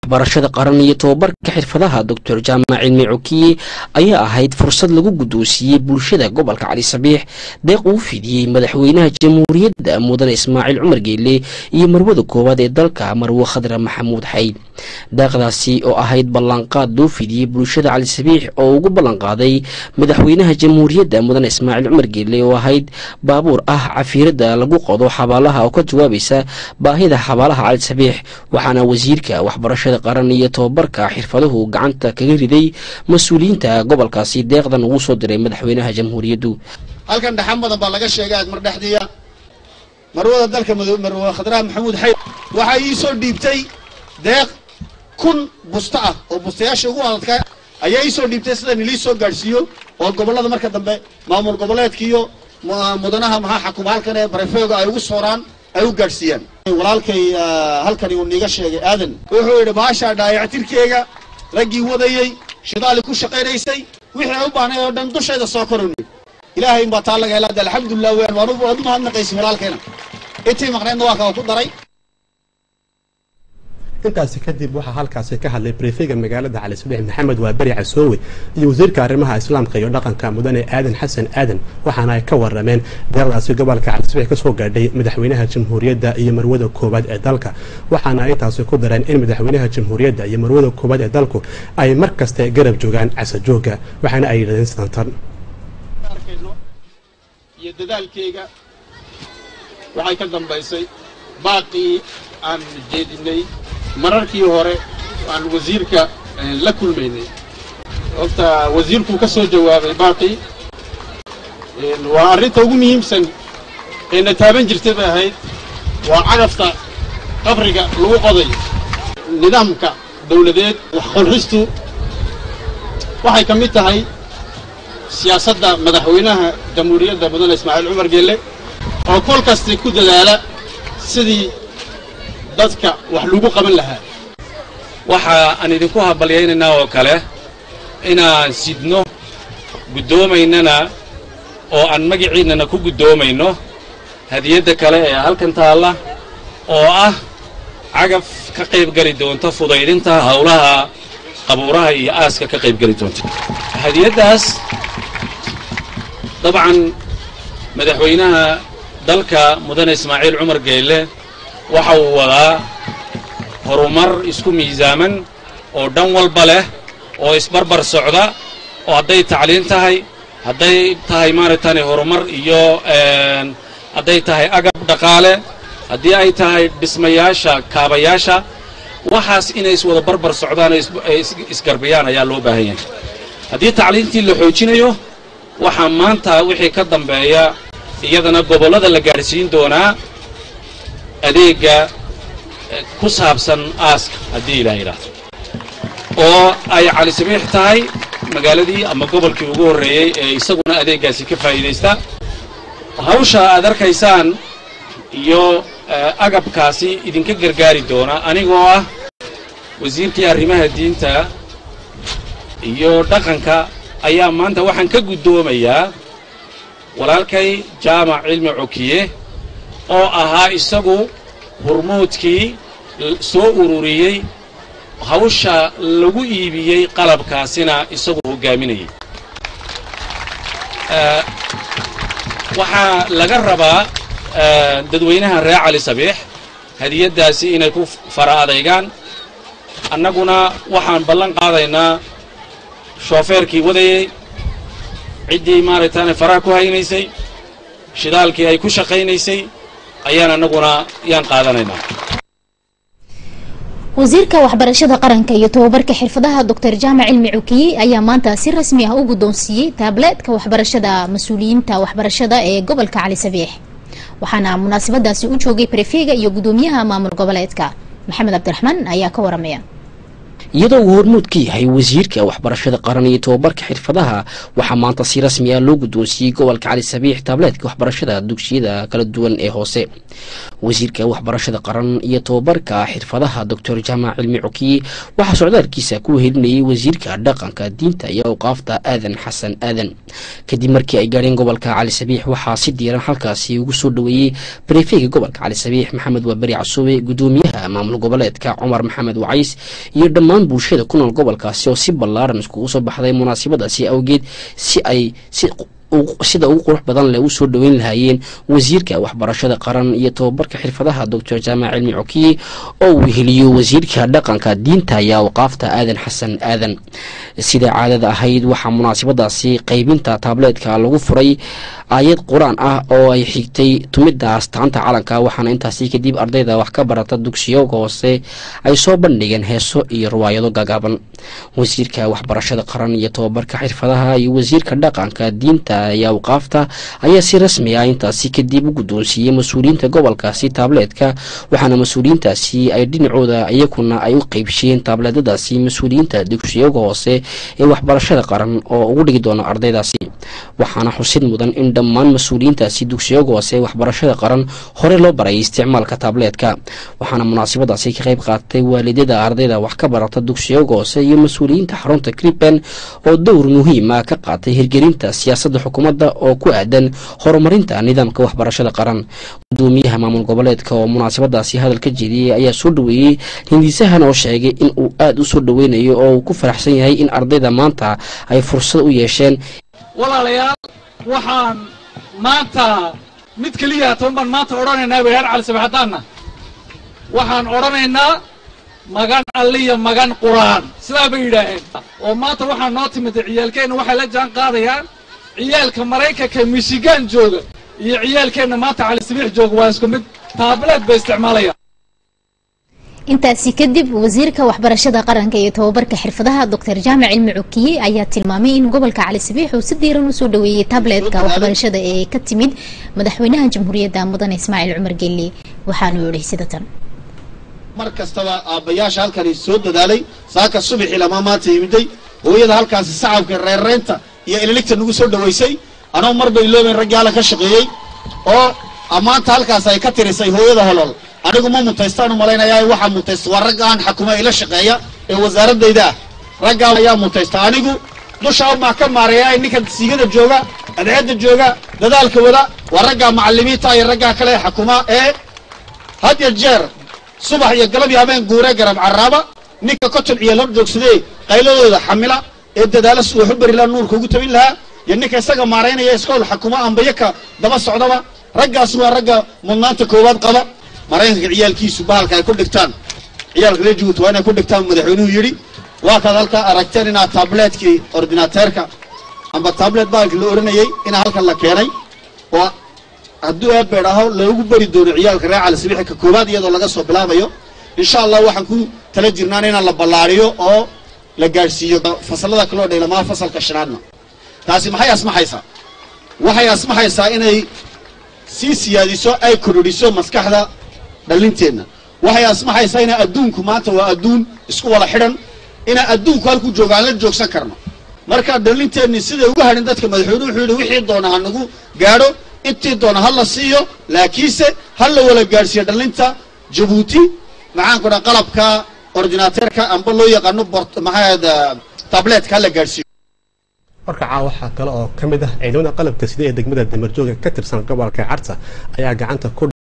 waxbarashada qaran iyo tobabarka xirfadaha doctor jaamac cilmi cokiye ayaa ahayd fursad lagu guddoonsiiyey bulshada gobolka cali sabiix deeq uu fidiyey madaxweynaha jamhuuriyadda mudane ismaaciil cumar geele iyo marwada koowaad ee dalka marwe khadra maxamuud xayd deeqdaasi oo ahayd ballanqaad loo fidiyey bulshada cali sabiix oo ugu ballanqaaday madaxweynaha jamhuuriyadda mudane ismaaciil cumar geele oo ahayd baabuur ah cafiirada lagu qodo xabaalaha oo ka jawaabaysa baahida xabaalaha cali sabiix waxaana wasiirka waxbarashada qaran iyo tobabarka xirfaduhu gacanta kaga riday mas-uuliyiinta gobolkaasi deeqdan ugu soo diray madaxweynaha jamhuuriyaddu halkan dhaxan badan baa laga sheegay aad mar dhexdiiya marwada dalka marwe khadraha maxamuud xayd waxaa ii soo dhiibtay deeq kun busto ah oo bustayaasha ugu adadka ayaa ii soo dhiibtay sidan ilii soo gaadhsiiyo oo gobollada marka dambe maamul goboleedka iyo mudanaha maxaa xakuma halkan ee barefeoga ay ugu sooraan ay u gaadhsiiyaan walaalkay halkani uu niiga sheegay aadan wuxuu yidhi baashaa dhaayactirkeega raggii wadayey shidaali ku shaqaynaysay wixii ay u baahnay oo dhan dushayda soo koroni ilaahay inbaa taa laga helaada alxamdulilah weyan waan u mahadnaqaysa walaalkeena intii maqnaydna waa kaa ku daray intaasi kadib waxaa halkaasi ka hadlay brefega magaalada cali sabiix maxamed waaberi casoowe iyo wasiirka arrimaha islaamka iyo dhaqanka mudane aadan xasan aadan waxaana ay ka warameen deeqdaasi gobolka cali sabiix kasoo gaadhay madaxweynaha jamhuuriyadda iyo marwada koowaad ee dalka waxaana ay intaasi ku dareen in madaxweynaha jamhuuriyadda iyo marwada koowaad ee dalku ay mar kaste garab joogaan casajooga waxaana ay yidhahdeen sidantan iyo dadaalkeyga waxay ka dambaysay baaqii aan jeedinay mararkii hore aan wasiirka la kulmaynay horta wasiirkuu ka soo jawaabay baaqii waa arrinta ugu muhiimsan ee na taaban jirtay bay ahayd waa cagafta qabriga lagu qoday nidaamka dawladeed waxqorristu waxay ka mid tahay siyaasadda madaxweynaha jamhuuriyadda mudane ismaaciil cumar geelle oo kol kasta ku dadaala sidii dadka wax lagu qaban lahaa waxa aan idinku habalyaynaynaa oo kale inaan sidno guddoomaynana oo aan magiciinnana ku guddoomayno hadiyadda kale ee halkan taalla oo ah cagaf ka qayb geli doonta fudaydinta howlaha qabuuraha iyo aaska ka qayb geli doonta hadiyaddaas dabcan madaxweynaha dalka mudane ismaaciil cumar geelle waxa uu wadaa horumar isku miisaaman oo dhan walba leh oo isbarbar socda oo hadday tacliin tahay hadday tahay maaragtani horumar iyo hadday tahay agab dhaqaale haddii ay tahay dhismayaasha kaabayaasha waxaas inay iswada barbar socdaan ay isgarbiyaan ayaa loo baahan yahay haddii tacliintii la xoojinayo waxaa maanta wixii ka dambeeya iyadana gobollada la gaadhsiin doonaa adeegga ku saabsan aaska haddii ilaa yidhaahdo oo ay cali sabiix tahay magaaladii ama gobolkii ugu horreeyey ee isaguna adeeggaasi ka faa'iidaysta hawsha aad arkaysaan iyo agabkaasi idinka gargaari doona anigoo ah wasiirkii arrimaha diinta iyo dhaqanka ayaa maanta waxaan ka guddoomayaa walaalkay jaamac cilmi cokiye oo ahaa isagu hurmuudkii soo ururiyey hawsha lagu iibiyey qalabkaasina isagu hoggaaminayay waxaa laga rabaa dadweynaha reer cali sabiix hadiyaddaasi inay ku fara adaygaan annaguna waxaan ballan qaadaynaa shoofeerkii wadayey ciddii maaragtaane faraha ku haynaysay shidaalkii ay ku shaqaynaysay ayaan annaguna yaan qaadanaynaa wasiirka waxbarashada qaranka iyo tobabarka xirfadaha doctor jaamac cilmi cukiye ayaa maanta si rasmi ah u guddoonsiiyey taableedka waxbarashada mas-uuliyiinta waxbarashada ee gobolka cali sabiix waxaana munaasabadaasi u joogay barefeega iyo guddoomiyaha maamul goboleedka maxamed cabdiraxmaan ayaa ka waramaya iyadoo uu hormuud ka yahay wasiirka waxbarashada qaran iyo tobabarka xirfadaha waxaa maanta si rasmi ah loo guddoonsiiyey gobolka cali sabiix taableedka waxbarashada dugsiyada kala duwan ee hoose wasiirka waxbarashada qaran iyo tobabarka xirfadaha doctor jaamac cilmi cukiye waxaa socdaalkiisa ku wehelinayay wasiirka dhaqanka diinta iyo awqaafta aadan xasan aadan kadib markii ay gaadheen gobolka cali sabiix waxaa si diiran halkaasi ugu soo dhoweeyey barefeyga gobolka cali sabiix maxamed waaberi casuube gudoomiyaha maamul goboleedka cumar maxamed wacays iyo dhammaan bulshada ku nool gobolkaasi oo si ballaaran iskugu soo baxday munaasabadaasi awgeed si ay si sida ugu qurux badan leh u soo dhoweyn lahaayeen wasiirka waxbarashada qaran iyo tobabarka xirfadaha doctor jaamac cilmi cokiye oo uu weheliyo wasiirka dhaqanka diinta iyo awqaafta aadan xasan aadan sida caadada ahayd waxaa munaasabadaasi qaybinta taableedka lagu furay aayad qur-aan ah oo ay xigtay tumidda astaanta calanka waxaana intaasi kadib ardayda wax ka barata dugsiyoga hoose ay soo bandhigeen heeso iyo riwaayado gaagaaban wasiirka waxbarashada qaran iyo tobabarka xirfadaha iyo wasiirka dhaqanka diinta iyo awqaafta ayaa si rasmi ah intaasi kadib u guddoonsiiyey mas-uuliyiinta gobolkaasi taableedka waxaana mas-uuliyiintaasi ay dhinacooda iyakuna ay u qeybshiyeen taableedadaasi mas-uuliyiinta dugsiyoga hoose ee waxbarashada qaran oo ugu dhigi doona ardaydaasi waxaana xusid mudan in dhammaan mas-uuliyiintaasi dugsiyoga hoose ee waxbarashada qaran hore loo baray isticmaalka taableedka waxaana munaasabadaasi ka qayb qaadatay waalidada ardayda wax ka barata dugsiyoga hoose iyo mas-uuliyiinta xarunta kriben oo dowr muhiim ah ka qaatay hirgelinta siyaasadda xukuumadda oo ku aadan horumarinta nidaamka waxbarashada qaran gudoomiyaha maamul goboleedka oo munaasabadaasi hadal ka jeediyey ayaa soo dhoweeyey hindisahan oo sheegay in uu aada u soo dhoweynayo oo uu ku faraxsan yahay in ardayda maanta ay fursad u yeesheen walaalayaal waxaan maanta mid keliya toban baan maanta odhanaynaa reer calisabaxadaanna waxaan odhanaynaa magan alliya magan qur'aan sidaa bay yidhaaheen oo maanta waxaa noo timid ciyaalkeenna waxay la jaan qaadayaan ciyaalka maraykanka michigan jooga iyo ciyaalkeenna maanta calisabiix jooga waa isku mid taableed bay isticmaalayaan intaasi kadib wasiirka waxbarashada qaranka iyo tobabarka xirfadaha doctor jaamac cilmi cukiye ayaa tilmaamay in gobolka cali sabiix uu si diiran usoo dhaweeyey tabletka waxbarashada ee ka timid madaxweynaha jamhuuriyadda mudane ismaaciil cumar gelle waxaanu yihi sida tan mar kastaba aabbayaasha halkani soo dadaalay saaka subaxii lama maanta yimiday hooyada halkaasi sacabka reerreynta iyo ililigta nagu soo dhawaysay anoo mar bay loobeen raggii hala ka shaqeeyey oo ammaanta halkaas ay ka tirisay hooyada holol anigu ma mutaystaan u malaynayaa waxaa mutaysta waa ragga aan xakuma ila shaqeeya ee wasaaradayda ah raggaa ayaa mutaysta anigu dusha umaa ka maareeya ninka siigada jooga adceedda jooga dadaalka wada waa raggaa macalimiinta iyo raggaa kale ee xakuma ee had ya jeer subax iyo galab iyo habeen guuree garab carraaba ninka koton ciyaal hor joogsadee qayladooda xamila ee dadaala si waxu beri laha nuurka ugu tabin lahaa iyo ninka isaga maaraynaya iskool xakuma ambayaka daba socdaba raggaas waa ragga mudnaanta koowaad qaba maraykanka ciyaalkiisu bahalka ay ku dhigtaan ciyaalka reer jabuuti waa inay ku dhigtaan madaxweynuhu yidhi waa kaad halkaa aragteen inaad tabletkii ordinateerka amba tablet bahalka la odhanayay inaa halkan la keenay oo hadduu eebeed aho loogu beri doono ciyaalka reer cali sabiixi ka koowaad iyadoo laga soo bilaabayo insha allah waxaan ku tala jirnaan inaan la ballaariyo oo la gaadhsiiyo fasalada kaloo dhaylamaa fasalka shanaadna taasi maxay asmaxaysaa waxay asmaxaysaa inay sii siyaadiso ay kororiso maskaxda dhallinteenna waxay asmaxaysaa inaa adduunku maanta waa adduun isku wada xidhan inaa adduunku halku jooga aan la joogsan karno marka dhallinteenni siday uga hadhin dadka madaxweynuhu wuxuu yidhi wixii doona ha nagu gaadho intii doona ha la siiyo laakiinse ha la wala gaadhsiiyo dhallinta jabuuti maxaan ku dhaha qalabka ordinateerka amba loo yaqaano bort maxaad tabletka ha la gaadhsiiyo warka caawa waxaa kale oo ka mid ah ciidamada qalabka sida ee degmada damarjooga ka tirsan gobolka carta ayaa gacanta ku